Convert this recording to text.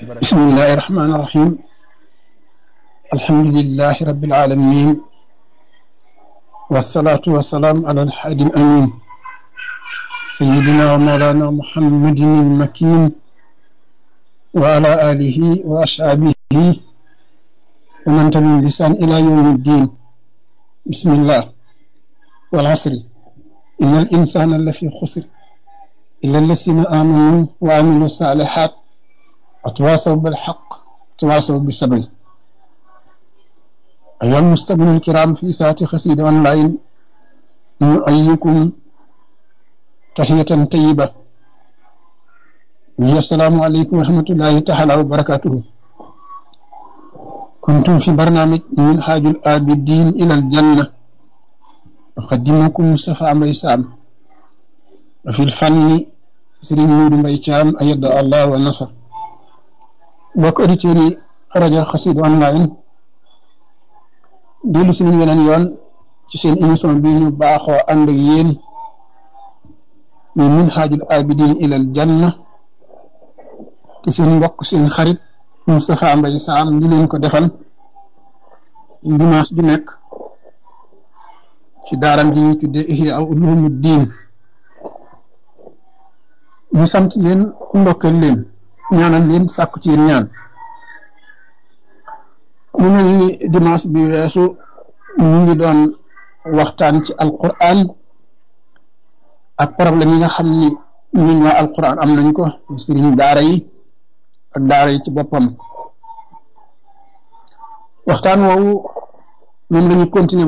بسم الله الرحمن الرحيم الحمد لله رب العالمين والصلاة والسلام على الحادي الأمين سيدنا ومولانا محمد المكين وعلى آله وأصحابه ومن تبعهم بلسان إلى يوم الدين بسم الله والعصر إن الإنسان لفي خسر إلا الذين آمنوا وعملوا الصالحات وتواصوا بالحق وتواصوا بالصبر أيها المستمعون الكرام في ساعة خسيد أونلاين نؤيكم تحية طيبة وهي السلام عليكم ورحمة الله تعالى وبركاته كنتم في برنامج من حاج الآبدين إلى الجنة أقدمكم مصطفى ميسام وفي الفن سرين نور ميتام أيد الله والنصر bokk auditeurs yi rajo Xassida online dellu si nañ weneen yoon ci seen émission bi ñu baaxoo ànd ak yéen ñu min xaajul abidin ilal janna te seen mbokk seen xarit Moustapha Mbaye Sam ñu leen ko defal dimanche ju nekk ci daaram ji ñuy tuddee Ihya Ulumuddin ñu sant leen ndokkeel leen ñaanal leen sàkku ci yéen ñaan mu mel ni dimanche bi weesu ñu ngi doon waxtaan ci alquran ak problème yi nga xam ni ñun waa alquran am nañ ko sëriñ daara yi ak daara yi ci boppam waxtaan woowu moom lañu continuer